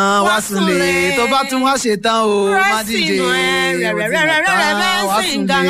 wá súnlé tó bá tún wá ṣe tán o má díje wá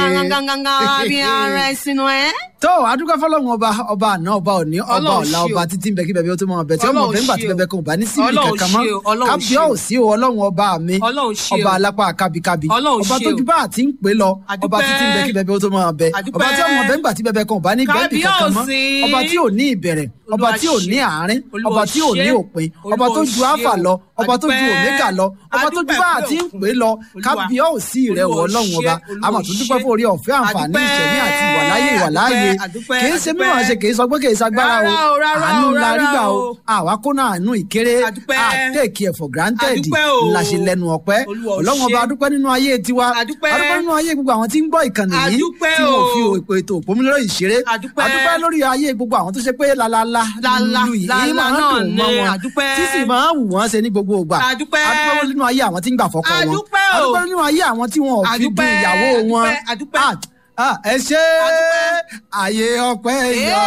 súnlé. tó adúgbò fọlọ́run ọba ọba àná ọba òní ọba ọ̀la ọba títí ń bẹ kí bẹbẹ ó tó mọ ọbẹ tí ọmọ ọbẹ ńgbà tí bẹbẹ kan ò bá ní síbi kankan mọ́ kábíyà ò sí o ọlọ́run ọba mi ọba alápá kábíkábí ọba tójú bá àti ń pè lọ ọba títí ń bẹ kí bẹbẹ ó tó mọ ọbẹ ọba tí ọmọ ọbẹ ńgbà tí bẹbẹ kan ò bá ní bẹ́ẹ̀bì kankan mọ́ ọba tí ò ní ìbẹ̀rẹ̀ ọba tí ò ní àárín ọba tí ò ní òpin ọba tó ju alpha lọ ọba tó ju omega lọ ọba tó ju bá àti ń pè lọ kábíyà ò sí rẹ wọ ọlọ́run ọba àmọ́ tó dúpẹ́ fún orí ọ̀fẹ́ àǹfààní ìṣẹ̀mí àti ìwàláyé ìwàláyé kì í ṣe mímọ̀ ṣe kì í sọ pé kì í ṣagbára o àánú la rí gbà o àwa kó náà àánú ìkéré àtẹ̀kì ẹ̀ for granted la ṣe lẹ́nu ọpẹ́ ọlọ́run ọba adúpẹ́ nínú ayé tiwa adúpẹ́ nínú ayé gbogbo àwọn tí ń gbọ́ ìkànnì yìí tí wọ́n fi ètò òpómúlérò ìṣeré adúpẹ́ lórí ayé gbogbo àwọn tó ṣe pé lalala lulu yìí máa ń dùn mọ́ wọn tí sì máa ń wù wọ́n ṣe ní gbogbo ìgbà adúpẹ́ nínú ayé àwọn tí ń gbà fọ́kọ wọn adúpẹ́ nínú ayé àwọn tí wọn ò fi dùn ìyàwó wọn ẹ ṣe àyè ọpẹ́ yọ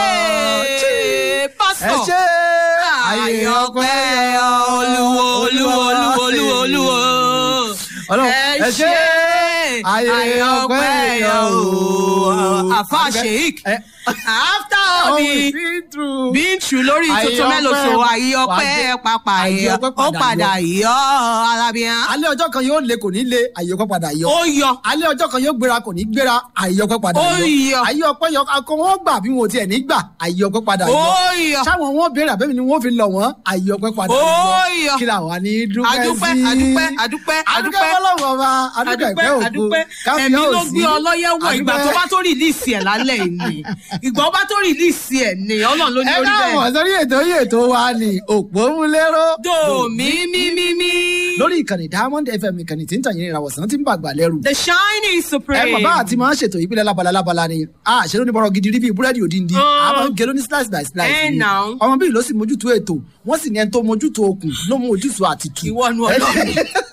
ẹ ṣe àyè ọpẹ́ yọ olúwo olúwo olúwo olúwo olúwo ẹ ṣe àyè ọpẹ́ yọ àfa sheik after all the been through lórí tuntun mélòó so àyè ọpẹ́ pàpà yọ ó padà yọ alábíyá. alẹ́ ọjọ́ kan yóò le kò ní le àyè ọpẹ́ padà yọ. ó yọ. alẹ́ ọjọ́ kan yóò gbéra kò ní gbéra àyè ọpẹ́ padà yọ. ó yọ. àyè ọpẹ́ yọ akọ wọn gbà bí wọn ò tiẹ̀ ní gbà àyè ọpẹ́ padà yọ. ó yọ. sáwọn wọn béèrè àbẹ́mi ni wọ́n fi lọ wọ́n àyè ọpẹ́ padà yọ. ó yọ. kí làwọn ní dúpẹ́ sí. adúpẹ́ adúpẹ́ adúpẹ́ adúpẹ́ fọlọ́wọ́ ọba adúpẹ́ ìpẹ́ òkú adúpẹ́ ẹ̀mí ló gbé ọlọ́yẹ̀ wọ ìgbà tó bá tó rìlíìsì ẹ̀ lálẹ́ ìní ìgbà bá tó rìlíìsì ẹ̀ ní ọlọ́run ló ní orí bẹ́ẹ̀. ẹ káwọn sórí ètò yìí ètò wa ni òpómúléró. dòmí mímí mí. lórí ìkànnì diamond fm ìkànnì tí ń tàn yín ìràwọ̀sán tí ń bàgbà lẹ́rù. the shining supreme. ẹ bàbá àti máa ń ṣètò ìpínlẹ̀ lábala lábala ni a ṣe ló ní bọ́rọ̀ gidi rí bíi búrẹ́dì òdìndí a máa ń gé lóní slice by slice ni ọmọ bíi ló sì mójútó ètò wọ́n sì ní ẹni tó mójútó okùn ló mójútó àtìtù. ìwọ nu ọlọ́run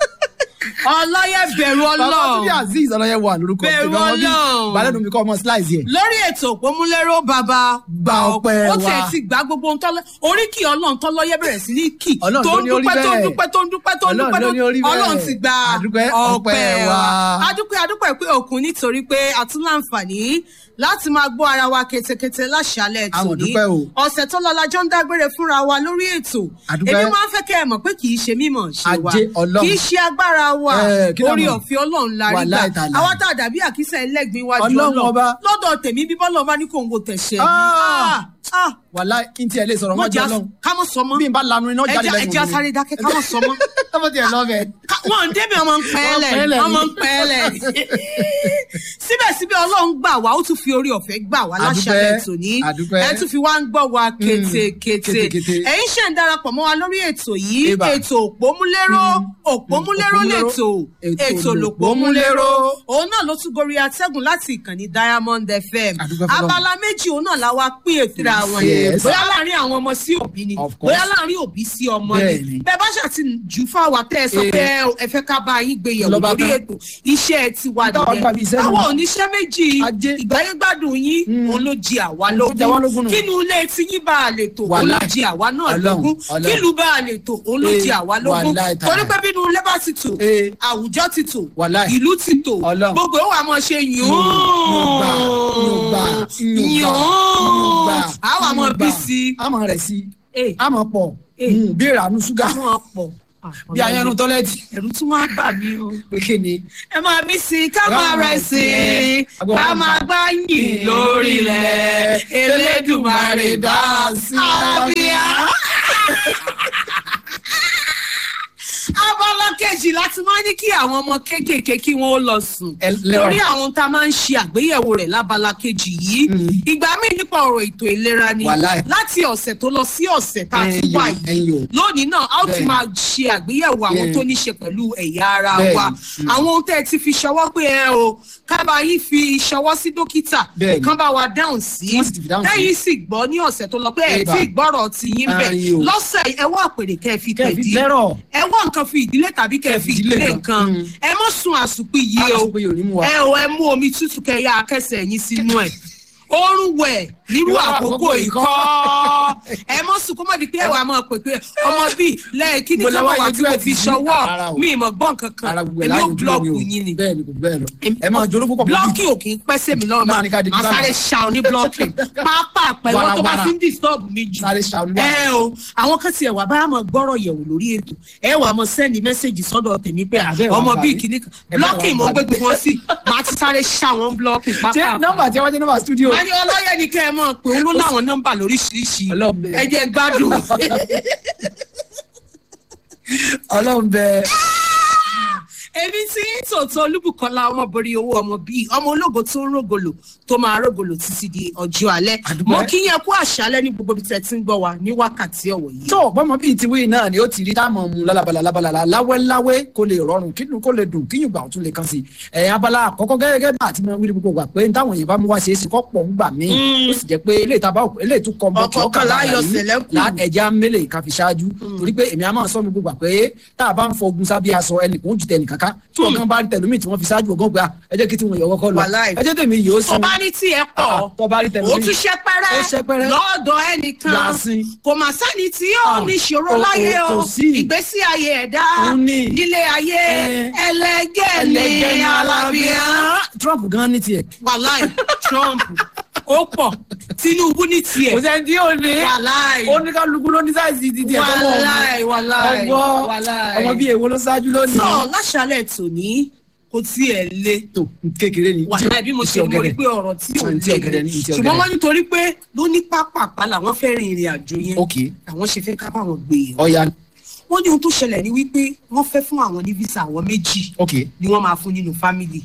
ọlọ́yẹ bẹ̀rù ọlọ́run. bàbá tí azeez ọlọ́yẹ wà lórúkọ bẹ̀rù ọlọ́run. balẹ̀ numi kọ́ ọmọ slice yẹ. lórí ètò òpómúléró bàbá. gba ọpẹ́ wa ó tẹ̀ ti gba gbogbo ohun tọ́lọ́ oríkì ọlọ́run tọ́lọ́yẹ bẹ̀rẹ̀ sí ní kì. Ọlọ́run tó ló ń ní orí dúpẹ́ tó ń bẹ́ẹ̀. dúpẹ́ tó ń dúpẹ́ tó ń dúpẹ́ Ọlọ́run ló ní orí bẹ́ẹ̀. ọlọ́run ti gba Adúpẹ́ ọpẹ́ wa. adúpẹ́ adúpẹ́ pé òkun nítorí pé a tún láǹfààní láti máa gbọ́ ara wa ketekete láṣálẹ̀ Àwọn tòní dúpẹ́ o. ọ̀sẹ̀ tó lọ lajọ́ ń dágbére fúnra wa lórí ètò Adúpẹ́. èmi máa ń fẹ́ kẹ́ ẹ mọ̀ pé kì í ṣe mímọ̀ ṣe wa Ajé Ọlọ́run. kì í ṣe agbára wa Eh, kí ló orí mọ̀? ọ̀fẹ́ ọlọ́run la rí Wàláì gbà tàláì. àwa tá a dàbí àkísà ẹlẹ́gbin wájú Ọlọ́run ọlọ́run ọba. lọ́dọ̀ tèmi bíbọ́ lọ́ọ́ bá ní kò ń wo tẹ̀sẹ̀ mi. Ah. Ah, ah, wàhálà kí n tiẹ̀ lè sọ̀rọ̀ wọ́n mọ́jọ́ jẹ́ lọ́hùn. ká mọ̀ sọ mọ́ bí n bá lanu iná jáde ẹja lẹ́nu ẹja sáré dákẹ́ ká mọ̀ sọ mọ́ tọ́mọ tiẹ̀ lọ́bẹ̀. Ká- wọn ò débi ọmọ ń pẹ́ẹ́lẹ̀ Wọ́n pẹ́ẹ́lẹ̀ ni. ọmọ ń pẹ́ẹ́lẹ̀ síbẹ̀síbẹ̀ ọlọ́run gbà wá ó tún fi orí ọ̀fẹ́ gbà wá láṣálẹ̀ Àdúpẹ́, tòní àdúpẹ́. ẹ tún fi wá ń gbọ́ wa kétékété kétékété. ẹ̀yin ṣe ń darapọ̀ mọ́ wa lórí ètò yìí Eba. ètò òpómúléró òpómúléró òpómúléró, lètò ètò ètò lòpómúléró. lòpómúléró òun náà ló tún gorí atẹ́gùn láti ìkànnì diamond fm Àdúpẹ́ fọlọ́run. abala méjì òun náà la wá pín ètò ra wọn Yes. bóyá láàrin àwọn ọmọ sí òbí ni Of course. bóyá láàrin òbí sí ọmọ ni Bẹ́ẹ̀ni. bẹ́ẹ̀ bá ṣàti jù fáwa tẹ́ ẹ sọ Eh. pé ẹ fẹ́ ká bá yín gbé yẹ̀wò Lọ́ba lórí tán. ètò iṣẹ́ ti wà Táwa gbà bí iṣẹ́ nìyẹn nù. àwọn oníṣẹ́ méjì Ajé. ìgbáyégbádùn yín òun ló jí àwa Ó jẹ wá lógún lógún nù. kínú ilé tí yín bá a lè tò òun ló Wàláì. jí àwa náà Ọlọ́run, lógún Ọlọ́run. kílù bá a lè tò òun ló Eh, jí àwa lógún wàláì tààrà. torí pé bínú ilé bá ti tò Eh. àwùjọ ti tò Wàláì. ìlú ti tò Ọlọ́run. gbogbo ó wà mọ́ ṣe yùn Yùngbà, yùngbà, yùngbà, yùngbà, àwọn àmọ́ yùngbà. bí sí a máa rẹ̀ sí Eh. a máa pọ̀ Eh. Mm, bí ìrànú ṣúgà àwọn ọ̀pọ̀ bí ayẹnu tọ́lẹ́tì ẹ̀rù tún wá bà mí o. pé kí ni. ẹ máa bí sí i ká máa rẹ̀ sí i Agbọ́n ká wa máa gbá yìn lórí ilẹ̀ elédùnmarè dá sí àbíyá. abala kejì láti máa ní kí àwọn ọmọ kéékèèké kí wọn ó lọ sùn Ẹ lẹ́wà. lórí àwọn tá a máa ń ṣe àgbéyẹ̀wò rẹ̀ lábala kejì yìí ìgbà míì nípa ọ̀rọ̀ ètò ìlera ni Wàláì. láti ọ̀sẹ̀ tó lọ sí ọ̀sẹ̀ tá a ti Ẹ̀yin wà o, yìí ẹ̀yin o. lónìí náà a ó ti Bẹ́ẹ̀ni. máa ṣe àgbéyẹ̀wò àwọn Bẹ́ẹ̀ni. tó ní ṣe pẹ̀lú ẹ̀yà ara Bẹ́ẹ̀ni. wa Mm. àwọn ohun tẹ́ ẹ ti fi ṣọwọ́ pé ẹ o kábà yín fi ṣọwọ́ sí dókítà Bẹ́ẹ̀ni. kán bá wa dáhùn sí Wọ́n sì ti fi dáhùn sí. lẹ́yìn sì gbọ́ ní ọ̀sẹ̀ tó lọ pé ẹ Eba. tí gbọ́rọ̀ ti yín bẹ̀ Ayin o. lọ́sẹ̀ ẹ wá àpèrè kẹ́ ẹ fi Kẹ́ ẹ fi tẹ̀dí lẹ́rọ̀. ẹ wá nǹkan fi ìdílé tàbí kẹ́ ẹ fi ìdílé ìdílé kan. kan Mm. ẹ mọ́ sun àsùnpì yìí o Àsùnpì yìí ò ní mú wa. ẹ o ẹ mú omi tútù kẹ́ ẹ yá akẹ́sẹ̀ yín sínú ẹ̀ oorun wẹ̀ nírú àkókò ìkọ́ ẹ mọ́ sùn kó mọ̀ di pé ẹ̀wà máa pè pé ọmọ bíi lẹ́yìn kí ni kí wọ́n wá tí mo fi ṣọwọ́ mi ìmọ̀ gbọ́n kankan èmi ò blọọkù yín ni. bẹ́ẹ̀ni kò bẹ́ẹ̀ lọ ẹ máa jòrò púpọ̀ blọọkì ò kì í pẹ́ sẹ́mi lọ́wọ́ máa sáré ṣàwọn ní blọọkì pápá pẹ̀lú tó bá fi ń disturb mi jù. ẹ o àwọn kan ti ẹ̀wà bá máa gbọ́rọ̀ yẹ̀wò lórí ètò ẹ wà máa sẹ́ni mẹ́sẹ̀gì sọ́dọ̀ tèmi pé ọmọ bíi kìíní kan blọọkì mo gbé wọn sí máa ti sáré ṣàwọn blọọkì pápá. ṣé nọ́mbà tí wọ́n jẹ́ nọ́mbà studio. wọ́n ní ọlọ́yẹ̀ ni kẹ́ ẹ mọ̀ pé òun ló láwọn nọ́mbà lóríṣiríṣi ẹ jẹ́ gbádùn. ọlọ́run bẹ́ẹ̀ èmi tí tòótọ́ olúbùkọ́lá ọmọbìnrin owó ọmọ bíi ọmọ ológo tó ń rògòlò tó máa rògòlò títí di ọjọ́ alẹ́ mo kí yẹn kú àṣálẹ́ ní gbogbo ibi tẹ́ ti ń gbọ́ wa ní wákàtí ọ̀wọ̀ yìí. tó bọ́mọ bíi tiwí náà ni ó ti rí táwọn ọmọ lálabalà lábalà láwẹ́láwẹ́ kó lè rọrùn kí kó lè dùn kíyùn gbà tún lè kàn sí i ẹ̀yìn abala àkọ́kọ́ gẹ́gẹ́ bá àti mọ wíri gbogbo gbà pé táwọn èèyàn bá mú wá ṣe é sí kọ́ pọ̀ ń gbà mí ó sì jẹ́ pé ilé ìtaba ilé ìtú kọ́ bọ́ ọkọ̀ láyọ̀ sẹ̀lẹ́kù ẹ̀já mélèé ká fi ṣáájú torí pé èmi á máa sọ mi gbogbo gbà pé tá a bá ń fọ ogun sábẹ́ aṣọ ẹnìkan ó jù tẹ̀ nìkan ká tí ọ̀gán bá rí tẹlumi tí wọ́n fi ṣáájú ọgán gba ẹ jẹ́ kí tí wọ́n yọ ọkọ lọ ẹ jẹ́ tèmi yìí ó sún. ọba ní tí ẹ pọ̀ ó tún ṣẹpẹrẹ lọ́dọ̀ ẹnìkan kò mà sẹ́ni tí yóò ní ìṣòro láyé o ìgbésí ayé ẹ̀dá nílé ayé ẹlẹgẹ́ ní alábíà. Trump gan ní tiẹ̀. wàláì Trump ó pọ̀ Tinubu ní tiẹ̀. kò sẹ́ni tí yóò ní wàláì ó ní kálukú ló ní sáìsì ti tiẹ̀ tó mọ̀ wàláì wàláì ọgbọ́ ọmọ bíi èwo ló ṣáájú lónìí. sọ láṣálẹ̀ tòní kò tiẹ̀ le. tó kékeré ni. wàhálà bí mo ṣe mọ̀ pé ọ̀rọ̀ tí ò le ṣùgbọ́n wọ́n nítorí pé ló ní pápápá làwọn fẹ́ rin ìrìn àjò yẹn àwọn ṣe fẹ́ ká báwọn gbé e. ọ̀ya wọ́n ní ohun tó ṣẹlẹ̀ ní wípé wọ́n fẹ́ fún àwọn ní visa àwọn méjì ni wọ́n máa fún nínú family.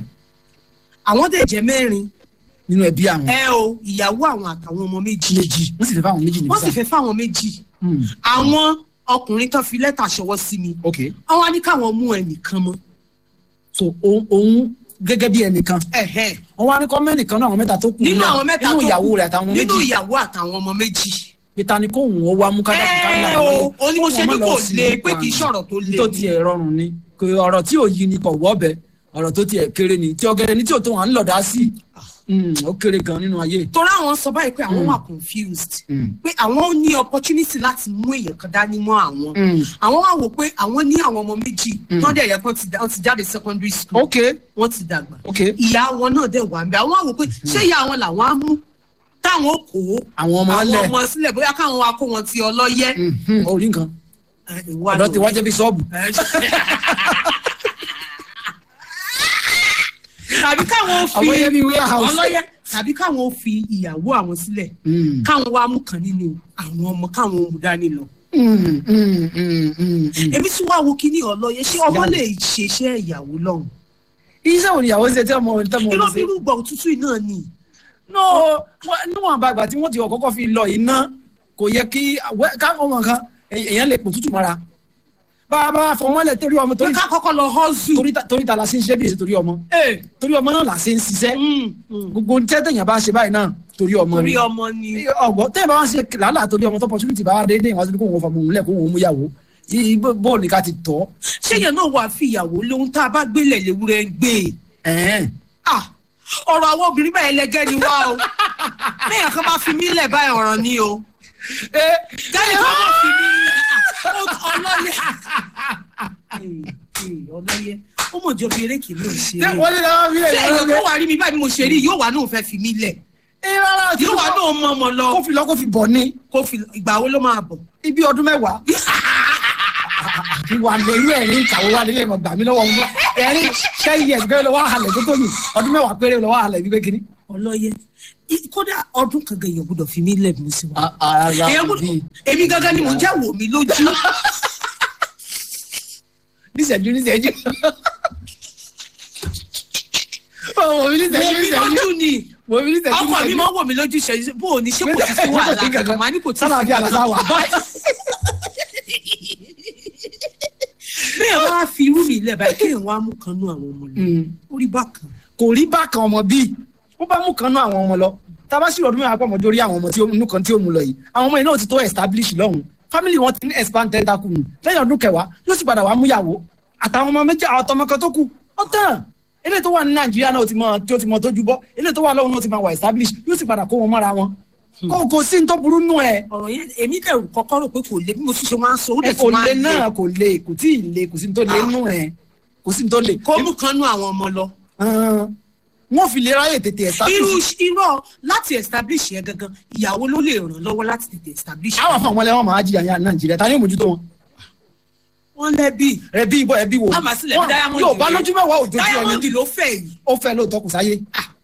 àwọn dẹ̀ jẹ́ mẹ́rin nínú ẹbí àwọn. ẹ o ìyàwó àwọn àtàwọn ọmọ méjì. méjì wọ́n sì fẹ́ fáwọn méjì ní visa. wọ́n sì fẹ́ fáwọn méjì. àwọn ọkùnrin tó fi lẹ́tà ṣọwọ́ sí mi. ok àwọn á ní káwọn mú ẹnìkan mọ́. so òun gẹ́gẹ́ bí ẹnìkan. wọ́n wá ní kọ́ mẹ́nìkan náà àwọn mẹ́ta tó kù nínú àwọn mẹ́ta tó kù nínú ìyàwó rẹ̀ àtàwọn méjì. nínú ìyàwó àtàwọn ọmọ méjì. peter ni kóhùn ó wá mú kájà kí kájà lọ. o ní mo ṣe ní kò le pé kì í ṣọ̀rọ̀ tó le. tó tiẹ̀ rọrùn ni ọ̀rọ̀ tí ò yí ni kò wọ́ bẹ́ẹ̀ ọ̀rọ̀ tó tiẹ̀ kéré ni tí ọ̀gẹ̀dẹ̀ ní tí ò tó wọn lọ̀dá sí ó kéré gan nínú ayé. torí àwọn sọ báyìí pé àwọn wà confused pé àwọn ní opportunity láti mú èèyàn kan dání mọ́ àwọn àwọn wà wò pé àwọn ní àwọn ọmọ méjì tó dẹ̀ yẹ kó ti jáde secondary school wọ́n ti dàgbà ìyá wọn náà dẹ̀ wà ń bẹ àwọn wà wò pé ṣé ìyá wọn làwọn á mú táwọn kó àwọn ọmọ sílẹ̀ bóyá káwọn wa kó wọn ti ọlọ́yẹ. orí nǹkan ọ̀dọ́ ti wájẹ́ bí sọ́ọ̀bù tàbí káwọn fi ọlọ́yẹ tàbí káwọn fi ìyàwó àwọn sílẹ̀ káwọn wá mú kan nínú àwọn ọmọ káwọn mú dání lọ. èmi tún wá wo kíní ọlọ́yẹ ṣé ọmọ lè ṣeṣẹ́ ìyàwó lọ́hùn. iṣẹ́ wo ni ìyàwó ṣe tí ọmọ tẹ́ mọ̀ ọ́ ṣe. irú gbọ̀ òtútù náà ni. níwọ̀n àgbàgbà tí wọ́n ti kọ́kọ́ fi lọ iná kò yẹ kí káwọn ọmọ kan èèyàn lè pò tútù mọ́ra bàbá fọmọlẹ torí ọmọ torí ká kọ́kọ́ lọ hustle torí torí ta la ṣe ń ṣe bí èsì torí ọmọ torí ọmọ náà la ṣe ń ṣiṣẹ́ gbogbo tẹ tẹyàn bá ṣe báyìí náà torí ọmọ ni torí ọmọ ni ọgbọ tẹyàn bá wá ṣe làálà torí ọmọ tó opportunity bá wá déédéé wọn kó wọn fọmọ òun lẹ kó wọn mú yàwó bóòlù ni ká ti tọ. ṣéyàn náà wà fi ìyàwó lóhun tá a bá gbélé léwúrẹ́ ń gbé ọ̀rọ̀ àwọn obìnrin báyìí lẹ́gẹ́ ni wá o bẹ́ẹ̀ kan bá fi mí lẹ̀ báyìí ọ̀ràn ni o kẹ́lẹ́ kan bá fi mí ọlọ́yẹ ọlọ́yẹ ó mọ̀ jọ bí eré kìí ló ń ṣe é wọ́n ní lọ́wọ́ mi lẹ̀ ṣé èèyàn tó wà rí mi báyìí mo ṣe rí yóò wà náà fẹ́ fi mí lẹ̀ yóò wà náà mọ ọmọ lọ kó fi lọ kó fi bọ̀ ni kó fi ìgbà wo ló máa bọ̀. ibi ọdún mẹ́wàá ìwà lóyún ẹ̀rín ìkàwé wa nílé ìmọ̀ gbà mí lọ́wọ́ wọn ẹ̀rín ten years gbé lọ́wọ́ àhàlẹ̀ tó tó yìí ọdún mẹ́wàá péré lọ́wọ́ àhàlẹ̀ gbígbé kínní. ọlọ́yẹ kódà ọdún kan gan èèyàn gbọ́dọ̀ fi mí lẹ̀ mú sí wa. ara èmi gangan ni mò ń jẹ́ wò mí lójú. níṣẹ́jú níṣẹ́jú. wò mí níṣẹ́jú níṣẹ́jú. wò mí níṣẹ́jú níṣẹ́jú. ọkọ mi máa ń wò mí lójú ìṣẹ́jú bó o ní ṣé kò sí sí wàhálà kankan màá ní kò tí ì sí sábà bí àlàsà wà. bí ẹ wá fi irú mi lẹ̀ báyìí kéèyàn wá mú kan nú àwọn ọmọ rẹ̀ ó rí bákan. kò rí bákan ọmọ bíi ó bá mú kan nú àwọn ọmọ lọ tábà sí ọdún mẹ́wàá pọ̀ mọ́ dórí àwọn ọmọ tí ó nú kan tí ó mú lọ yìí àwọn ọmọ yìí náà ti tó establish lọ́hùn family wọn ti ní expand tentacle nù lẹ́yìn ọdún kẹwàá yóò sì padà wá mú yàwó àtàwọn ọmọ méjì àwọn ọmọ kan tó kù ó tàn ilé tó wà ní nàìjíríà náà ti mọ tí ó ti mọ tójú bọ́ ilé tó wà lọ́wọ́ náà ti máa wà establish yóò sì padà kó wọn mọ́ra wọn kò kò sí ní tó burú nù ẹ. ọ̀rọ̀ yẹn èmi dẹ̀ kọ́kọ́ rò pé kò lè bí mo tún ṣe máa ń sọ ó ẹ dẹ̀ kò tún máa lè ń lè náà kò lè kò tí ì lè kò sí ní tó lè nù ẹ kò sí ní tó lè. kó mú kan nú àwọn ọmọ lọ. Hàn, wọ́n fi lè ráyè tètè irú establish. irọ́ láti establish yẹn gangan ìyàwó ló lè ràn lọ́wọ́ láti tètè establish. àwọn afọ àwọn ẹlẹ́wọ̀n máa jìyà ní nàìjíríà ta ni yóò mójútó wọn. wọ́n lẹ́bí ẹbí ibọ ẹbí wo. àmà sílẹ̀ Wọ́n- diamond yóò bá lójú mẹ́wàá òjòjú diamond ẹni ló fẹ́ yìí. ó fẹ́ lóòótọ́ kò sáyé.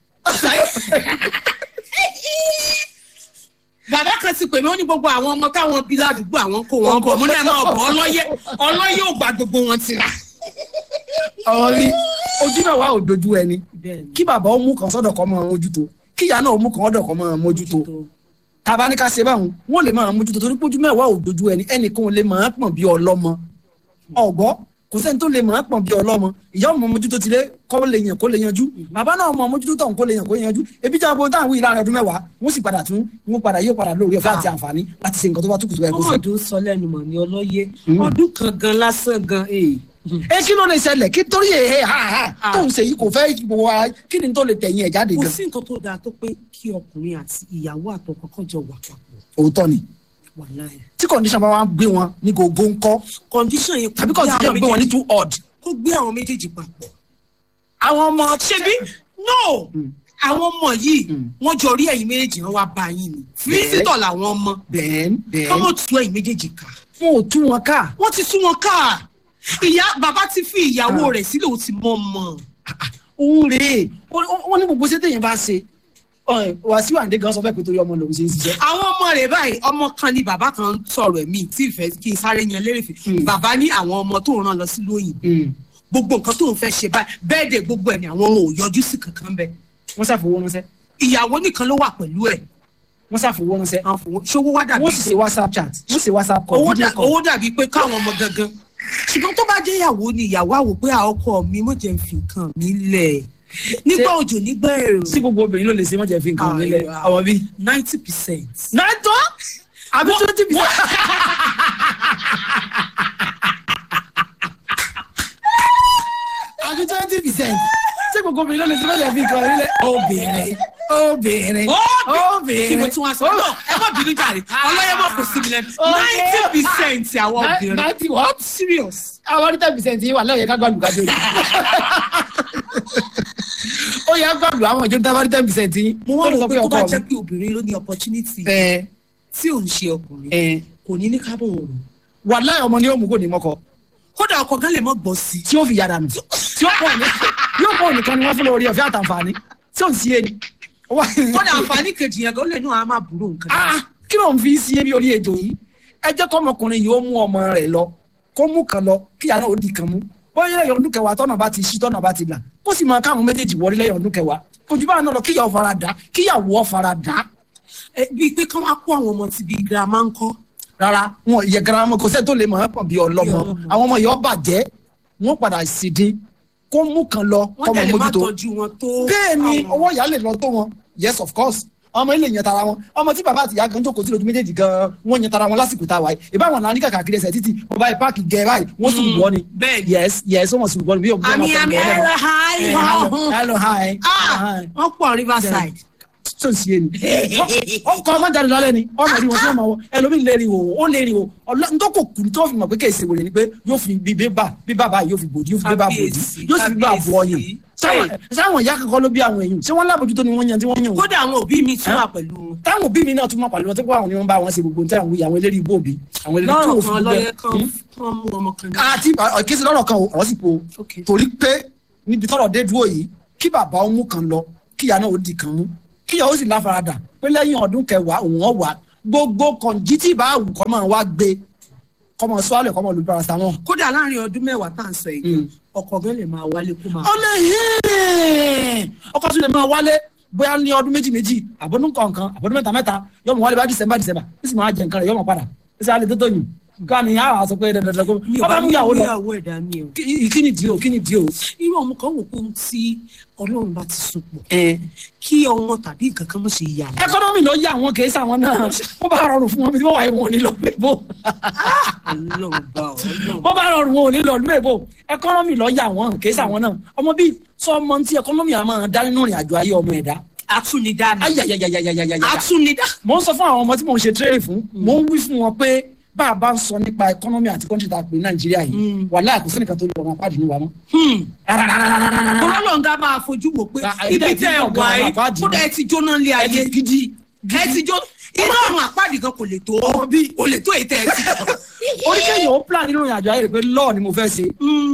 bàbá kan ti pè mí ó ní gbogbo àwọn ọmọ táwọn bí ládùúgbò àwọn kó wọn bọ̀ mo náà máa bọ̀ ọlọ́yẹ ọlọ́yẹ ò gba gbogbo wọn tira. ọ̀rọ̀ rí ojú mẹ́wàá òjòjú ẹni kí bàbá ó mú kan sọ́dọ̀ kọ́ máa mójútó kí ìyá náà ó mú kan sọ́dọ̀ kọ́ máa mójútó tàbá ní ká ṣe báwọn wọn lè máa mójútó torí pójú mẹ́wàá òjòjú ẹni ẹnìkan ò lè máa pọ̀n bí ọlọ́mọ ọ̀gbọ́ kò sẹ́ni tó lè máa pọ̀n bí ọlọ́mọ ìyá ọmọ mójútó ti lé kọ́ lè yàn kó lè yanjú bàbá náà ọmọ mójútó tọ̀hún kó lè yàn kó yanjú ebi jẹ́ abo táwọn wíì láàrin ọdún mẹ́wàá wọ́n sì padà tún wọ́n padà yóò padà lórí ọ̀fẹ́ àti àǹfààní láti ṣe nǹkan tó bá túkù tó yẹ kó ṣe. ọmọdún sọ lẹ́nu mọ̀ ní ọlọ́yẹ ọdún kan gan lásán gan ee. ẹ kí ló lè ṣẹlẹ̀ kí torí ẹ̀ ha ha tó ń ṣe yìí kò fẹ́ gbogbo wa kí ni tó lè tẹ̀yìn ẹ̀ jáde kò gan. sí nǹkan tó dáa tó pé kí ọkùnrin àti ìyàwó àtọkọ kan jọ wà papọ̀ òótọ́ ni wà láyé. tí condition bá wá gbé wọn ní gògó ńkọ́ condition yẹn tàbí condition gbé wọn ní too odd. kó gbé àwọn méjèèjì papọ̀. àwọn ọmọ ṣebí no àwọn ọmọ yìí wọ́n jọ rí ẹ̀yin méjèèjì wọn wá bá yín ni físítọ̀ làwọn ọmọ bẹ́ẹ̀n bẹ́ẹ̀n kọ́mọ̀ tú ẹ̀yin méjèèjì ká wọn ò tú wọn ká. wọ́n ti tú wọn ká ìyá bàbá ti fi ìyàwó rẹ̀ sílẹ̀ ó ti mọ̀ mọ̀ òun rèé wọn ní gbogbo ṣẹ́tẹ̀ yẹn bá ṣe wàásù àǹdé gan sọ fẹ́ pé torí ọmọ lòun ṣe ń ṣiṣẹ́. àwọn ọmọ rẹ̀ báyìí ọmọ kan ni bàbá kan sọ̀rọ̀ ẹ̀mí tí ìfẹ́ kí n sáré yan lérè fi bàbá ní àwọn ọmọ tó ń rán lọ sí lóyìn gbogbo nǹkan tó ń fẹ́ ṣe báyìí bẹ́ẹ̀ dẹ̀ gbogbo ẹ̀ ni àwọn ọmọ ò yọjú sí kankan bẹ́ẹ̀ wọ́n ṣàfowó ránṣẹ́ ìyàwó nìkan ló wà pẹ̀lú ẹ̀ wọ́n ṣàfowó ránṣẹ́ àwọn fowó ṣówó wá dàbí wọ́n sì ṣe whatsapp chat wọ́n ṣe whatsapp call owó video dà- call. owó dàbí pé káwọn ọmọ gangan ṣùgbọ́n tó bá jẹ́ ìyàwó ni ìyàwó àwò pé àwọn ọkọ mi mo jẹ́ ń fi nǹkan mi lẹ̀ nígbà òjò nígbà èrò sí gbogbo obìnrin ló lè ṣe mọ́jẹ̀ fi nǹkan nílẹ̀ Ah, àwọn bíi. ninety percent. nàìtọ́ àbí twenty percent. àbí twenty percent sí gbogbo obìnrin ló lè ṣe mọ́jẹ̀ fi nǹkan nílẹ̀. obìnrin obìnrin kí mo obìnrin. tún wá sọ náà ẹ má bínú jàre ọlọ́yẹ mọ̀ kò sí mi lẹ́nu ninety percent àwọn obìnrin ninety what? serious. àwọn ten percent yìí wà lẹ́yìn ká gbàlù kájọ yìí. ó yẹ gbàlù àwọn ìjọba tá a bá rí ten percent yìí. mo wá rò pé tó bá ọkọ jẹ́ mi. pé obìnrin ló ní opportunity ẹ tí ò ń ṣe ọkùnrin ẹ kò ní ní kábọ̀ òru wà láyé ọmọ ni ó mú kò ní mọ́kọ kódà ọkọ gan lè mọ̀ gbọ́ sí i. tí ó fi yàrá nù tí ó pọ̀ ní yóò pọ̀ nìkan ni wọ́n fún lórí ọ̀fẹ́ àtàǹfààní tí ò ń sí ẹni. kódà àǹfààní kejì yẹn gan lè nù àwọn máa burú nǹkan. Ah, kí ló ń fi sí ebi orí ejò yìí ẹ jẹ́ kọ́mọkùnrin yìí ó mú ọmọ rẹ̀ lọ kó mú kan lọ kí yàrá ó di kan mú bóyá lẹ́yìn ọdún kẹwàá tọ́nà bá ti ṣí tọ́nà bá ti là kó sì máa káwọn méjèèjì wọlé lẹ́yìn ọdún kẹwàá ojú bá náà lọ kíyàwó fara dà kíyàwó fara dà Ẹ, bíi pé kán wá kó àwọn ọmọ ti bíi girama ń kọ́. rárá wọn yẹ garama kò sẹ́ni tó lè mọ̀ ẹ́ pọ̀ bí ọlọ́mọ àwọn ọmọ yìí ó bàjẹ́ wọn padà sì dín kó mú kan lọ wọ́n kọ́mọ tẹ̀lé má mójútó tọ́jú wọn tó. bẹ́ẹ̀ ni àwọn- owó ìyá lè lọ tó wọn yes of course ọmọ ilé yẹn tara wọn ọmọ tí bàbá àti ìyá kan jókòó sí lójú méjèèjì gan wọn yẹn tara wọn lásìkò tá a wáyé ìbáwọn náà ní kàkàkiri ẹsẹ títì ọba ẹ páàkì gẹ báyìí wọn sùn wọ ni bẹ́ẹ̀ ni. yes yes wọn sùn wọ ni bí òun àmì àmì ẹ̀rọ hi hello hello hi ah wọ́n pọ̀ riverside. tó ń ṣe ni ọkọ ọmọ jáde lálẹ́ ni ọmọ rí wọn tí wọn máa wọ ẹlòmíì lè rí o ó lè rí o ntọ́kọ̀ kùn tó fi mọ̀ pé kéèsì wòlé ni pé yóò fi bí bébà bíbà báyìí yóò fi bòdì yóò fi bébà bòdì Kábíyèsí, yóò sì fi bá bọ̀ ọyàn kábíyèsí. sáwọn sáwọn ìyá kankan ló bí àwọn èèyàn ṣé wọn lábòjútó ni wọn yan tí wọn yàn wọn kódà àwọn òbí mi tún wà pẹ̀lú wọn. táwọn òbí mi náà tún máa pàlọ́ wọn tó kó àwọn ni wọ́n bá wọn ṣe gbogbo níta àwọn àwọn eléré ibò òbí àwọn eléré tó lọ́rùn fi kan gbẹ. lọ́yẹ kan kan mú ọmọ kan dá. àti ọ̀kẹ́sì lọ́rọ̀ kan ọ̀rọ̀ sì po Okay. torí pé níbi tọ́rọ̀ dé dúró yìí kí bàbá ó mú kan lọ kíyà náà ó di kan mú kíyà ó sì láfaradà pé lẹ́yìn ọdún kẹwàá òun ọ̀ wá gbogbo kọ̀ǹjí tí bá wù kọ́ máa wá gbé kọ́ máa sọ àlẹ́ kọ́ máa lu paracetamol. kódà láàrin ọdún mẹ́wàá tá à ń sọ yìí ọkọ gan lè máa wálé kó máa. ó lè hẹ́ẹ̀ ọkọ tún lè máa wálé bóyá ní ọdún méjì méjì àbọ̀dún kọ̀ọ̀kan àbọ̀dún mẹ́ta mẹ́ta yóò mọ̀ wálé bá dísẹ́mbà dísẹ́mbà ó sì máa jẹ nǹkan rẹ̀ yóò mọ̀ padà ó sì á lè tó tóyún ká ní àwọn àṣọ pé dandan kó mi ò bá bá mú mú ìyàwó lọ ìyàwó ẹ̀dá mi o. kí kí ni díò kí ni díò. irú ọmọ kan wò pé ohun tí ọlọ́run bá ti so pọ̀ kí ọmọ tàbí nǹkan kan mọ̀ ṣe yà wọ́n. ẹkọnọmì ló yà wọn kì í sàwọn náà wọn bá rọrùn fún wọn bí wọn wà yìí wọn ò ní lọ pé bó ọlọ́run bá ọlọ́run. wọn bá rọrùn wọn ò ní lọ pé bó ẹkọnọmì ló yà wọn kì í sàwọn náà ọmọ bíi sọ ọmọ tí ẹkọnọmì àmọ́ dá nínú ìrìn àjò ayé ọmọ ẹ̀dá atúnidá ni ayayayayayayaya atúnidá. mo ń sọ fún àwọn ọmọ tí mo ń ṣe tírẹ́lì fún mo ń wí fún wọn pé bá a bá ń sọ nípa ẹkọnọmì àti kọ́ńtì tá a pè ní nàìjíríà yìí wàhálà kò sẹ́nìkan tó lè wọ́n apá àdínú wa mọ́. ọlọ́run ká máa fojú wò pé Ah, ibi ilé tẹ́ ẹ ìdílé wà ọ̀gá yìí àpáàdì kódà ẹ ti jóná lé ayé gidi ẹ ti jóná iná ọ̀run àpáàdì kan kò lè tó kò lè tó èyí tẹ́ ẹ ti jọ. oríkèyàn ó plan nínú ìrìn àjò ayé rẹ pé lọ́ọ̀ ni mo fẹ́ ṣe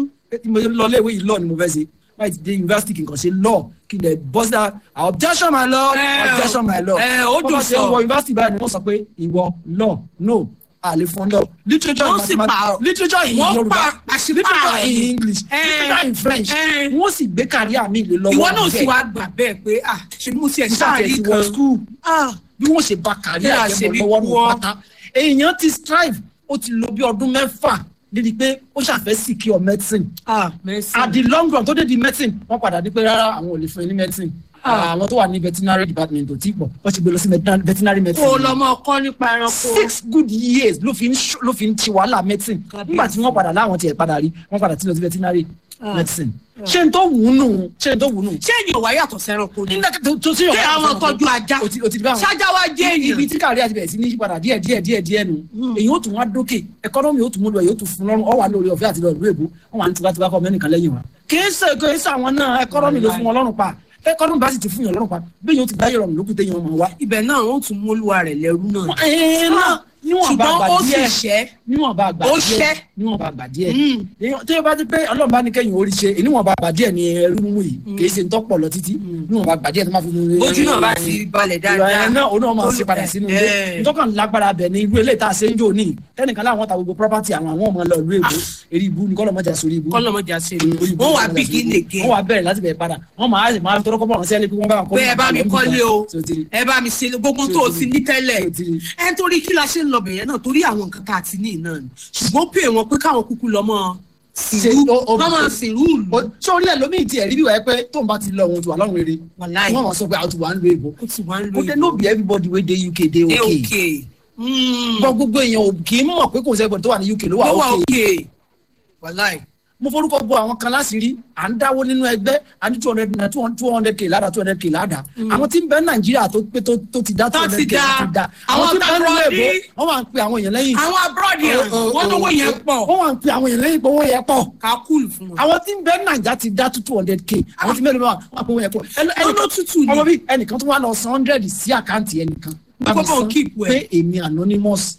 mo lọ léèwé yìí lọ́ọ̀ ni mo fẹ́ ṣe láì ti dé yunifásitì kì í kàn ṣe lọ́ọ̀ kí n lè bọ́ sí objection my lord Eh, objection my lord eh, ó dùn Bọ́lá ṣe sọ. wọ yunifásitì báyìí ni wọ́n sọ pé ìwọ law no àlè fún lọ literature Wọ́n in sì mathematics pààrọ̀. literature in Wọ́n yorùbá pa- àṣìpààrọ̀ literature in ni. english Eh, literature in french eh. wọ́n sì gbé káríà mi lè lọ́wọ́ ìwọ náà sì bẹ́ẹ̀. wá gbà bẹ́ẹ̀ pé ah ṣe ni mo ti ẹ̀ nígbà tí ẹ sáàrí ti wọ kan school ah bí wọ́n ṣe ba kárí Bí a àjẹmọ́ ṣe ní lọ́wọ́ nù wọ́. pátá èèyàn ti strive ó ti lo bí ọdún mẹ́fà níbi pé ó ṣàfẹ́ secure medicine ah merci. at the long run tó dé di medicine wọ́n padà di pé rárá àwọn ò lè fún ẹ ní medicine Ah. àwọn tó wà ní veterinary department ò tí pọ̀ wọ́n ti gbé lọ sí veterinary- veterinary medicine kó o lọ mọ ọkọ nípa ẹranko. six good years ló fi ń ṣ- ló fi ń ti wàhálà medicine Kábíyèsí. nígbà tí wọ́n padà láwọn tiẹ̀ padà rí wọ́n padà ti lọ sí veterinary Ah. medicine ṣé n tó wù ú nù ṣé n tó wù ú nù. ṣé ènìyàn wá yàtọ̀ sẹ́ranko ni. nígbà tó tó sí ṣé àwọn tọ́jú ajá o ti o ti di báwọn ṣájá wa jẹ́ ibi èèyàn. tí kárí àti bẹ̀rẹ̀ sí ní yípadà díẹ̀ díẹ̀ díẹ̀ díẹ̀ nu èyí ó tún wá dókè ẹkọ́nọ́mì ó tún mú lọ èyí ó tún fún lọ́rùn ọ wà lórí ọ̀fẹ́ àti lọ ìlú èbó wọn wà ní tipátipá kọ́ mẹ́nìkan lẹ́yìn wa. kì í ṣe kì í ṣe àwọn náà ẹkọ́nọ́mì ló fún wọn lọ́rùn pa ẹkọ́nọ́mì bá sì ti fún yàn lọ́rùn pa bí yóò ti gbáyé rọrùn lókùté yẹn ọmọ wa. ibẹ̀ náà wọ́n tún mú olúwa rẹ̀ lẹ́rú náà. ẹ̀ẹ́n náà níwọ̀n bá ṣùgbọ́n gbà ó sì díẹ̀ ṣẹ́. níwọ̀n bá gbà Ó díẹ̀ ṣẹ́. níwọ̀n bá gbà díẹ̀ Mm. Èèyàn- tí o bá ti pé ọlọ́run bá ní kẹ́yìn orí ṣe níwọ̀n bá gbà díẹ̀ ni ẹrú mú yìí kì í ṣe ń tọ́pọ̀ lọ títí níwọ̀n bá gbà díẹ̀ tó máa fi mú ojú náà bá ti balẹ̀ ìrọ̀lẹ́ dáadáa. náà òun náà máa ṣe padà sínú ilé Eh. ntọ́kàn lágbára bẹ̀ ní irú eléyìí tá a ṣe ń jò ní tẹnìkan láwọn ta gbogbo property àwọn àwọn ọmọ lọ ìlú èbó eré ibú ní kọ́lọ́mọjà sórí ibú kọ́lọ́mọjà ṣe ni Orí ibú wọ́n wá ní begin wọ́n again. wá bẹ̀rẹ̀ láti bẹ̀rẹ̀ padà wọ́n máa ṣe máa tọrọ kọ́bọ̀ ránṣẹ́ ní pé wọ́n bá wọn pé ẹ bá mi kọ́lé o So ti rí. ẹ bá mi ṣe gbogbo tó o ti ní tẹ́lẹ̀ So ti rí. ẹ torí kí la ṣe ń lọ bẹ̀yẹn náà torí àwọn nǹkan tá a ti ní náà ni ṣùgbọ́n pè wọ́n pé káwọn kúkú lọ mọ́ sìnrú Ṣe- o- o- wọ́n máa sìnrú ìlú O- sórí ẹ̀ lómi ìtì ẹ̀ rí bí wàá pé tóun bá ti lọ òun ti wà lọ́rùn rere wàláì wọ́n máa sọ pé àwọn ti wà ń lo èbó ó ti wá ń lo ó dé no be everybody wey dey uk dey ẹ okay òkè gbọ́ gbogbo èèyàn ò kì í mọ̀ pé kò sẹ́gbọ̀n tó wà ní uk ló ló wà wà okay òkè wàláì mo forúkọ bọ àwọn kan láṣìírí à ń dáwó nínú ẹgbẹ́ a ní two hundred naira two hundred k lára two hundred k láda àwọn tí ń bẹ nàìjíríà tó pé tó tó ti dá two Tó hundred ti k dá. ti dá Àwọn tí ń bẹ tá nínú a èbó rọrí. wọ́n wà ń pe àwọn èèyàn lẹ́yìn àwọn abúrọ́dì Ó- ó- wọ́n lówó yẹn pọ̀ wọ́n wà ń pe àwọn èèyàn lẹ́yìn pé owó yẹn pọ̀ ká kúlù fún wọn. àwọn tí ń bẹ nàìjà ti dá two hundred k àwọn tí mẹ́rin wà wọ́n pe owó yẹn pọ̀ Ẹni- Wọ́n ló ẹnìkan- tútù ni. ọmọ bíi ẹnìkan tó wà lọ san hundred sí àkáǹtì ẹnìkan Bá mi Kó bá òun san keep ẹ̀. pé èmi anonymous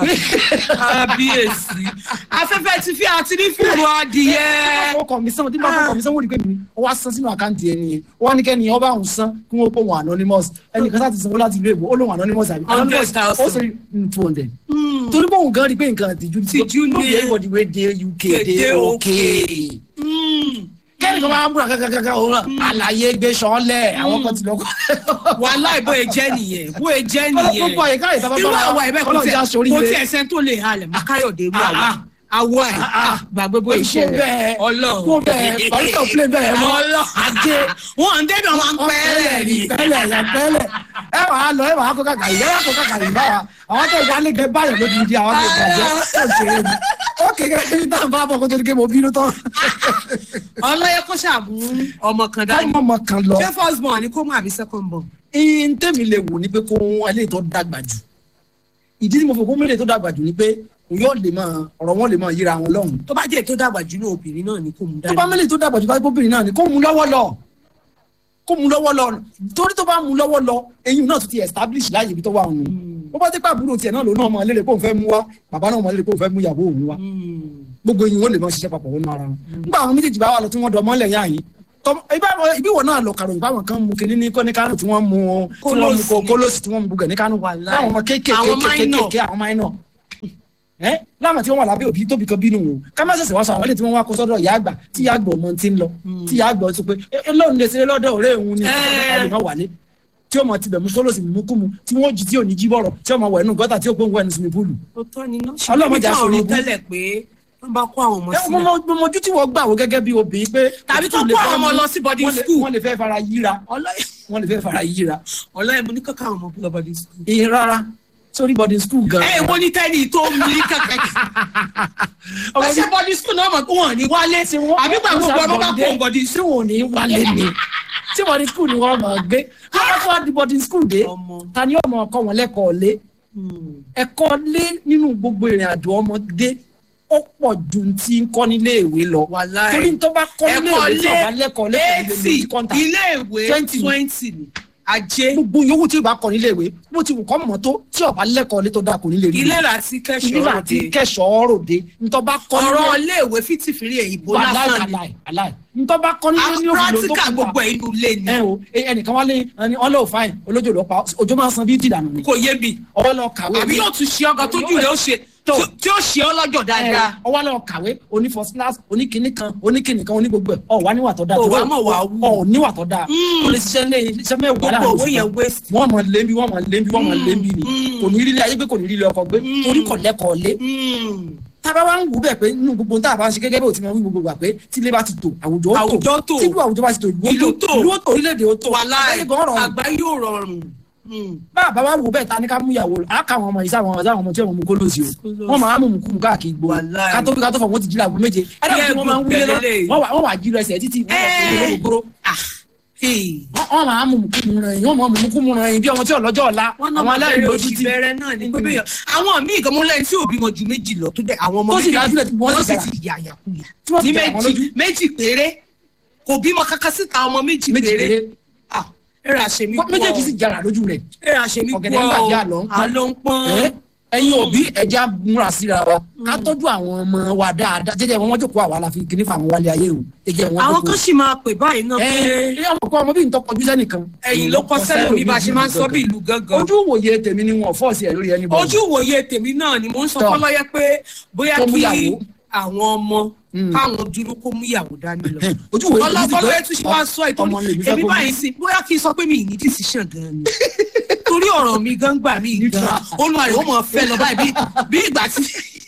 kábíyèsí afẹ́fẹ́ ti fi àti ní fúru adìyẹ. ó kọ mi sán tí bá fọ kọ mi sán wọ́n rí pé mi ó wá san sínú àkáǹtì ẹni yẹn ó wá ní kẹ́ni ọba òun san kí wọ́n pọ̀ wọn anonymous ẹnìkan sáà ti sanwó láti ìlú èbó ó lóun anonymous àbí anonymous 100,000. ó sì two hundred torí pé òun gan rí pé nǹkan àtijú Tìjú ni. no be everybody wey dey uk dey Dey okay kẹ́ni kan máa ń múra kankankan òun náà àlàyé gbé sọ́ọ́lẹ̀ àwọn kan ti lọ kọ́ wàhálà ìbò ẹ̀jẹ̀ nìyẹn bó ẹ̀jẹ̀ nìyẹn gbogbo àyíká ìta bá irú bá àwa ẹ̀bẹ̀ kò ọlọ́run já tiẹ̀ sórí kò rẹ̀. tiẹ̀ sẹ́ni tó lè halẹ̀ mọ́ káyọ̀dé irú Ah, àwa ah. àwọ̀ ẹ̀ ah. gbàgbé bó ìṣe Kó bẹ́ẹ̀, ọlọ́run kó bẹ́ẹ̀, barista ò play bẹ́ẹ̀ mọ́. ọlọ́run Ajé. wọn ń dẹ́nu àwọn pẹ́ẹ́rẹ́ ni pẹ́lẹ̀ yẹn pẹ́lẹ̀ ẹ wàá lọ ẹ wàá kó kàkà yìí ẹ wàá kó kàkà yìí báwa àwọn tó ìyá lè gbé báyọ̀ lójú di àwọn tó ìbàjẹ́ ó ṣeré ni ó kékeré kí ní táwọn bá bọ̀ kó tó di ké mo bínú tán ọlọ́yẹ kó ṣàmú ọmọ kan dání káwọn ọmọ kan lọ. ṣé first born ni kó mú àbí second born. ìyìn tèmi lè wò ni pé kó wọn eléyìí tó dàgbà jù ìdí tí mo fò kó mú eléyìí tó dàgbà jù ni pé yóò lè máa ọ̀rọ̀ wọn lè máa yíra wọn lọ́hùn tó bá jẹ́ ètò dàgbà jù náà obìnrin náà ni kò mú tó dání. bá mẹ́lẹ̀ tó dàgbà jù bá gbóbìnrin náà ni kó mú lọ́wọ́ lọ kó mú lọ́wọ́ lọ torí tó bá mú lọ́wọ́ lọ eyín náà tún ti establish láàyè ibi tó wà òun bó bá ti pa àbúrò tiẹ̀ náà lòun náà mọ lérè pé òun fẹ́ mú wá bàbá náà mọ lérè pé òun fẹ́ mú ìyàwó òun wá gbogbo eyín wọn lè máa ṣiṣẹ́ papọ̀ wọnú ara wọn nígbà àwọn méjèèjì bá wà lọ tí wọ́n dọ̀ mọ́lẹ̀ yá yín tọmọ ibà- ibi wọn náà lọ kàròyìn báwọn kan mú kinní ní kọ́ ní kánò tí wọ́n mú tí wọ́n mú kó- kólósì tí wọ́n mú bugẹ̀ ní kánò Wàláì. láwọn ọmọ kéékèèké Àwọn minor. kéékèèké àwọn máìnà ẹ láwọn tí wọn wà lábẹ́ òbí tóbi kan bínú o ká má ṣẹ̀ṣẹ̀ wá sọ àwọn ilé tí wọ́n wá kó sọ́dọ̀ ìyá àgbà tí ìyá àgbà ọmọ ti ń lọ tí ìyá àgbà sọ pé ẹ lóun lè ṣeré lọ́dọ̀ ọ̀rẹ́ òun ni Ẹ. ẹ lè má wálé tí ó mọ tibẹ̀ mú sólòsì mú kú mu tí wọ́n jí tí ò ní jí bọ̀rọ̀ tí ó mọ wẹ̀ nù gọ́tà tí ó gbóngbó ẹnu sinmi púùlù. òótọ́ ni náà Ọlọ́mọdé ṣùgbọ́n aṣọ mi ogun. tẹ́lẹ̀ pé wọ́n bá kó àwọn ọmọ ẹ mo sílẹ̀ mọ mo mojú tí wọ́n gbà wó gẹ́gẹ́ bí obìnrin pé Tàbí tó òtútù lè kó fẹ́ àwọn ọmọ mú- lọ sí boarding wọ́n lè- school. wọ́n lè fẹ́ fara yíra wọ́n lè fẹ́ fara yíra ọlọ́yẹ̀ mo ní kankan àwọn ọmọ lọ bọ́dí school. ìyẹn rárá sórí boarding school gan. ẹ wo ní tẹ́lẹ̀ tó mú ní kankan wọ́n ṣe bọ́dí school náà mọ̀ pé wọ́n ní wálé àbí gbàgbọ́ ọmọ bá kó bọ́dí tí wọn ò ní wálé ni tí boarding school ni wọ́n máa gbé wọ́n fọ́ di boarding school dé Ọmọ. ta ni ọmọ ọkọ wọn lẹ́kọ̀ọ́ lé ẹ̀kọ́ lé nínú gbogbo ìrìn àjò ọmọdé ó pọ̀ ju ti ń kọ́ nílé ìwé lọ Wàláì. torí tó bá kọ́ nílé ẹ̀kọ́ ìwé tí ọba lé lẹ́kọ̀ọ́ lẹ́kọ̀ọ́ lé eighty lórí kọ́ńtà ilé ìwé 20. twenty ni ajé gbogbo yòówù tí ìbá kọ́ nílé ìwé bó ti wù kọ́ mọ̀ tó tí ọba lẹ́kọ̀ọ́ lé tó dáa kò ní lè rí ilé láti ilé kẹ́sọ̀ọ́ àti òde kẹsàn-án ròde ntọ́ bá kọ́ ọ̀rọ̀ ilé ìwé fìtìfìrí èyìnbó aláì lásán ni aláì aláì ntọ́ bá kọ́ nílé ní òfin ló tó practical kù gbogbo ẹ̀ inú ilé ni ẹ o ẹ- ẹnìkan wálé ẹni ọlọ́ òfáìn olójó ló pa òjò máa ń san bíi tìdànù ni kò yé mi ọwọ́ lọ kàwé àbí yóò tún ṣe ọgọ tójú rẹ ó ṣe Tó. tí ó ṣe ọ lọ́jọ́ dáadáa ọwọ́ lọ kàwé oní first class oníkìíní kan oníkìíní kan oní gbogbo ẹ̀ ọ wà níwà tó dáa Ò wá tó mọ̀ wá wù. ọ níwà tó dáa Mm. o lè ṣiṣẹ́ lé iṣẹ́ mẹ́wàá gbogbo láàrin owó oṣù yẹn kan. waste. wọ́n mọ̀ lébi wọ́n mọ̀ lébi wọ́n mọ̀ lébi ni Mm. kò ní rí ilé ayé gbé kò ní rí ilé ọkọ̀ gbé Mm. torí kò lẹ́kọ̀ọ́ lé Mm. tábà wá ń wù bẹ́ẹ̀ pé nínú gbogbo tá a bá ń ṣe gẹ́gẹ́ bí o ti máa ń wí gbogbo gbà pé tí ilé bá ti tò àwùjọ ó Àwùjọ tò. tí ìlú àwùjọ bá ti tò ìlú Ìlú ó tò. tò ìlú ó tò orílẹ̀-èdè ó tò wàláì Ayé gan rọrùn. àgbá yóò rọrùn. Mm. bá a bá wá wù bẹ́ẹ̀ ta ni ká mú ìyàwó á ká àwọn ọmọ yìí sáwọn sáwọn ọmọ tí wọ́n mú kó lòsì o Kólòsì. wọ́n máa mú mú kú mú káàkiri gbó Wàláì. ká tó bí ká tó fọ wọ́n ti jí làgbo méje ẹ̀dá Yẹ tí wọ́n máa ń wúlé lọ gbẹ̀lẹ̀. wọ́n wà- wọ́n wà jí lọ ẹsẹ̀ títí wọ́n wà Ẹ́ẹ̀. fún gbogbo Ah. Hey. wọ́n máa mú mú kú mú rẹ̀ wọ́n máa mú mú kú mú rẹ̀ bí ọmọ tí ọlọ́jọ́ ọ̀la wọ́n náà àwọn máa aláìní bẹ̀rẹ̀ lójú oṣù ti bẹ̀rẹ̀ náà ní pé bẹ́ẹ̀ àwọn míì kan mú lẹ́yìn tí òbí wọn ju méjì lọ tó dẹ̀ àwọn ọmọ Tó sì méjì dájú lẹ̀ tí wọ́n wọ́n sì sì dára. ti yà yàkuyà Tí wọ́n sì ní dára wọn méjì lójú. méjì péré kò bímọ kankan síta ọmọ méjì méjì péré péré Ah, ẹ̀rọ àṣemí pọ̀ méjèèjì sì jara lójú rẹ̀ ẹ̀rọ àṣemí pọ̀ ọ̀gẹ̀dẹ̀ ń bàjẹ́ àlọ́ ń pọ́n. àlọ́ ń pọ́n Ẹ́, ẹ̀yin òbí ẹja múra síra wa ká tọ́jú àwọn ọmọ wa dáadáa jẹ́jẹ́ wọn wọ́n jókòó àwa la fi kíní fún àwọn wálé ayé o jẹ́jẹ́ wọn àwọn jókòó. kan sì máa pè báyìí náà pé ẹ ọmọ kọ ọmọ bí n tọkọ júṣẹ nìkan. ẹ̀yìn ló kọ sẹ́lẹ̀ mi bá a ṣe máa ń sọ bí ìlú gángan ojú ìwòye tèmi ni wọn fọ́ọ̀sì ẹ̀ lórí ẹni bọ́. ojú ìwòye tèmi náà ni mò ń sọ Tọ́. fọlọ́yẹ pé bóyá Kó mú kí ìyàwó. àwọn ọmọ Mm. káwọn dúró kó mú ìyàwó dání lọ. ojú ìwòye tèmi ti ọlọ́fọlọ́ pé ẹ̀ tún ṣe wá sọ ètò ọmọ lèmi fẹ́ èmi kó mú. báyìí sí bóyá kí n sọ pé mi ì ní decision gan ni torí ọ̀rọ̀ mi gan gbà mí gan olùwàrí ó mọ̀ fẹ́ lọ báyìí bí- bí ìgbà tí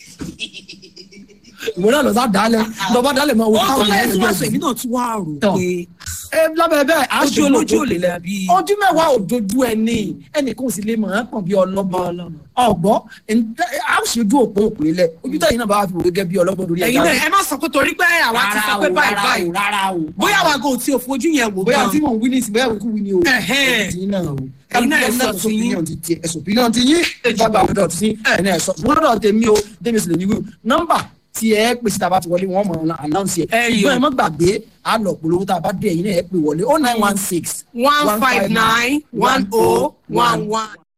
ìwé náà lọ sá dálẹ̀ lọ bá dálẹ̀ máa wo ó tó káwọn lẹ́yìn èèyàn tí wọ́n sọ lè èmi náà tún wá rò Tọ́. pé ẹ lábẹ́ bẹ́ẹ̀ á ojú ṣe olójú ò lè lẹ̀. dàbí ojú mẹ́wàá ò dojú ẹni ẹnìkan ò sì lè mọ̀ ọ́n kàn bí ọlọ́gbọ́n ọ̀gbọ́n á ṣe ojú òpó òpó ilẹ̀ ojú tẹ̀yìn náà bá wà fi wò gẹ́gẹ́ bí ọlọ́gbọ́n lórí ẹ̀yin náà ẹ má sọ pé torí pé àwa ti sọ pé báyìí rárá báyìí o rárá o bóyá àwa kò tí ò fojú yẹn wò bóyá gan tí mò ń wí ní ìsìn bóyá òkú wí ni o Ẹ̀hẹ́n. ẹ̀yin náà o Ẹ̀yin náà ẹ sọ ẹ̀sùn ti yín. opinion ti tiẹ̀ ẹ̀sùn opinion ti yín ìjọba àbúdọ̀ ti yín ẹ̀yin náà ẹ̀sọ́ ṣùgbọ́n lọ́dọ̀ tèmi o tèmi sì lè ní wí nọ́mbà tí ẹ pèsè tá a bá ti wọlé wọn mọ̀ ọ́n announce ẹ̀ Ẹ̀yọ̀. ṣùgbọ́n ẹ má gbàgbé a lọ polówó tá a bá dé ẹ̀yin náà ẹ pè wọlé oh nine one six one five nine one oh one one.